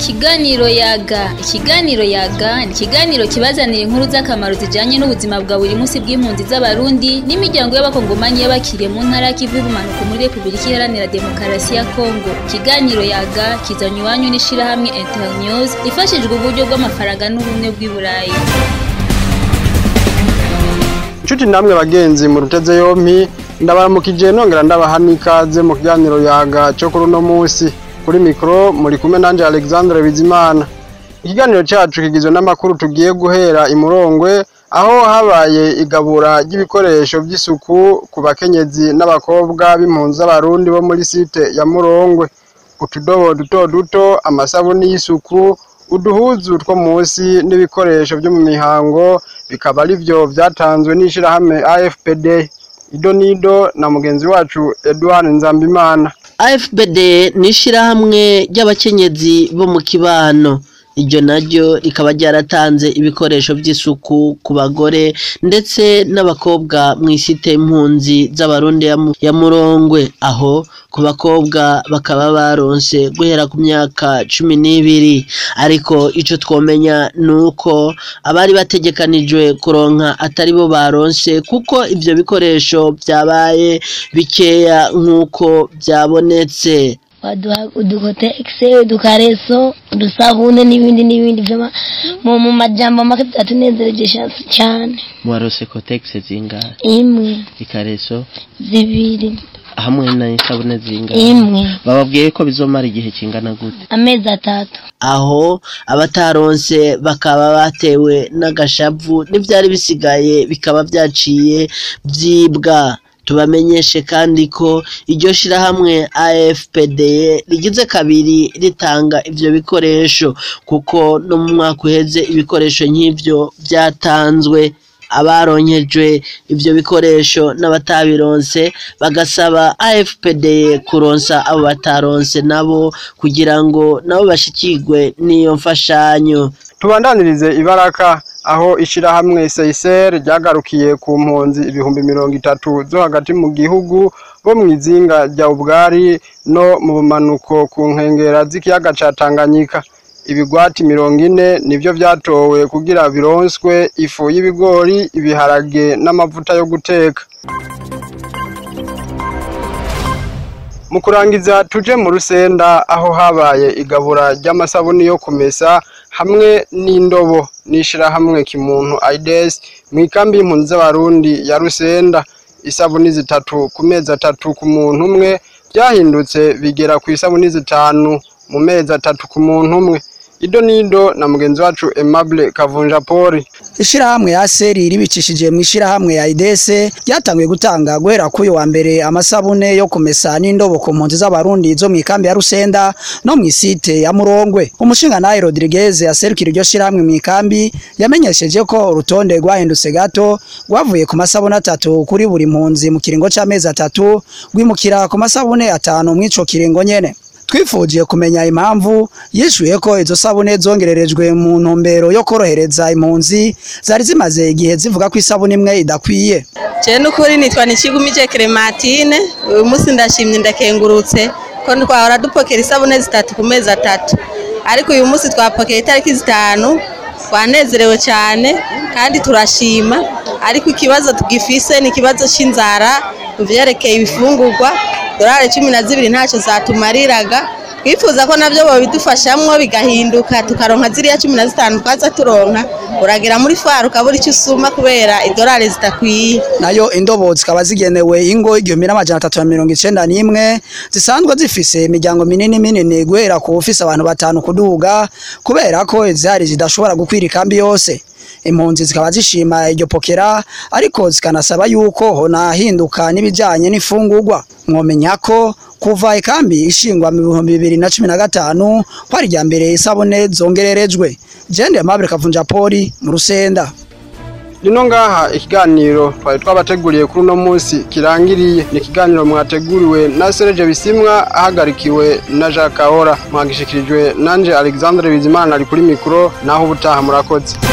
Ikiganiro yaga ikiganiro yaga ni ikiganiro kibazanira inkuru z'akamaro zijanye n'ubuzima bwa buri munsi bw'impunzi z'abarundi n'imiryango y'abakongomanyi y'abakiriye mu ntara y'ikivu y'ubumanuko muri Repubulika Iharanira Demokarasi ya Kongo ikiganiro yaga kizanywe iwanyu n'ishirahamwe Internews ifashijwe uburyo bw'amafaranga n'ubumwe bw'i Burayi Nshuti namwe bagenzi mu ruteze yompi ndabaramukije nongera ndabaha n'ikaze mu kiganiro yaga cyo kuri uno munsi kuri mikoro muri kumwe nanje Alexandre Bizimana ikiganiro cyacu kigizwe n'amakuru tugiye guhera imurongwe aho habaye igabura ry'ibikoresho by'isuku ku bakenyezi n'abakobwa b'impunzi z'abarundi bo muri site ya Murongwe utudobo duto duto amasabuni y'isuku uduhuzu two munsi n'ibikoresho byo mu mihango bikaba ari byo byatanzwe n'ishirahamwe AFPD ido nido na mugenzi wacu Edouard Nzambimana AFBD ni ishirahamwe ry'abakenyezi bo mu kibano iryo naryo rikaba ryaratanze ibikoresho by'isuku ku bagore ndetse n'abakobwa mu isite impunzi z'abarundi ya Mu- ya murongwe aho ku bakobwa bakaba baronse guhera ku myaka cumi n'ibiri ariko ico twomenya ni uko abari bategekanijwe kuronka atari bo baronse kuko ivyo bikoresho vyabaye bikeya nk'uko vyabonetse baduha udukotegise udukareso udusabune n'ibindi n'ibindi vyama mu mu majambo make byatunezereje sha- cyane mwarose kotegisi zingahe imwe ikareso zibiri hamwe n'isabune zingahe imwe bababwiye ko bizomara igihe kingana gute amezi atatu aho abataronse bakaba batewe n'agashavu n'ivyari bisigaye bikaba vyaciye vyibwa tubamenyeshe kandi ko iryo shirahamwe AFPD rigize kabiri ritanga ivyo bikoresho kuko no mu mwaka uheze ibikoresho nk'ivyo vyatanzwe abaronkejwe ivyo bikoresho n'abatabironse bagasaba AFPD kuronsa abo bataronse nabo kugira ngo nabo bashikirwe n'iyo mfashanyo tubandanirize ibaraka aho ishirahamwe Seiser ryagarukiye ku mpunzi ibihumbi mirongo itatu zo hagati mu gihugu bo mu izinga rya Ubwari no mu bumanuko ku nkengera z'ikiyaga ca Tanganyika ibigwati mirongo ine nivyo vyatowe kugira bironswe ifu y'ibigori ibiharage n'amavuta yo guteka mu kurangiza tuje mu rusenda aho habaye igabura ry'amasabuni yo kumesa hamwe n'indobo n'ishirahamwe kimuntu aides mu ikambi y'impunzi z'abarundi ya rusenda isabuni zitatu ku mezi atatu ku muntu umwe byahindutse bigera ku isabuni zitanu mu mezi atatu ku muntu umwe ido nido na mugenzi wacu Aimable Kavunja Poli ishirahamwe ya seri ribicishije mu ishirahamwe ya idese ryatanguye gutanga guhera k'uyu wa mbere amasabune yo kumesa n'indobo ku mpunzi z'abarundi zo mu ikambi ya rusenda no mu isite ya murongwe umushingantahe rodriguez aserukira iryo shirahamwe mu ikambi yamenyesheje ko urutonde rwahindutse gato rwavuye ku masabune atatu kuri buri mpunzi mu kiringo c'amezi atatu rwimukira ku masabune atanu mw'ico kiringo nyene twifujiye kumenya impamvu yishuye ko izo sabune zongererejwe mu ntumbero yo korohereza impunzi zari zimaze igihe zivuga ko isabune imwe idakwiye Je n'ukuri nitwa Nikigumije Clementine uyu munsi ndashimye ndakengurutse ko twahora dupokera isabune zitatu ku mezi atatu ariko uyu munsi twapokeye itariki zitanu twanezerewe cyane kandi turashima ariko ikibazo tugifise ni ikibazo c'inzara mu vyerekeye ibifungurwa dorari cumi na zibiri ntacyo zatumariraga twifuza ko nabyo babidufashamwo bigahinduka tukaronka ziriya cumi na zitanu twaza turonka uragera muri fari ukabura icyo usuma kubera idorari zitakwiye nayo indobo zikaba zigenewe ingo igihumbi n'amajana atatu na mirongo icenda n'imwe zisanzwe zifise imiryango minini minini guhera ku ufise abantu batanu kuduga kubera ko izihari zidashobora gukwira ikambi yose impunzi zikaba zishima iryo pokera ariko zikanasaba yuko honahinduka n'ibijanye n'ifungurwa mwomenya ko kuva ikambi ishingwa mu bihumbi bibiri na cumi na gatanu ko ari irya mbere isabune zongererejwe jende Aimable Kavunja Poli mu rusenda Lino ngaha ikiganiro twari twabateguriye kuri uno munsi kirangiriye ni ikiganiro mwateguriwe na Serge Bisimwa ahagarikiwe na Jacques Ahora mwagishikirijwe nanje Alexandre Bizimana ari kuri mikro naho ubutaha murakoze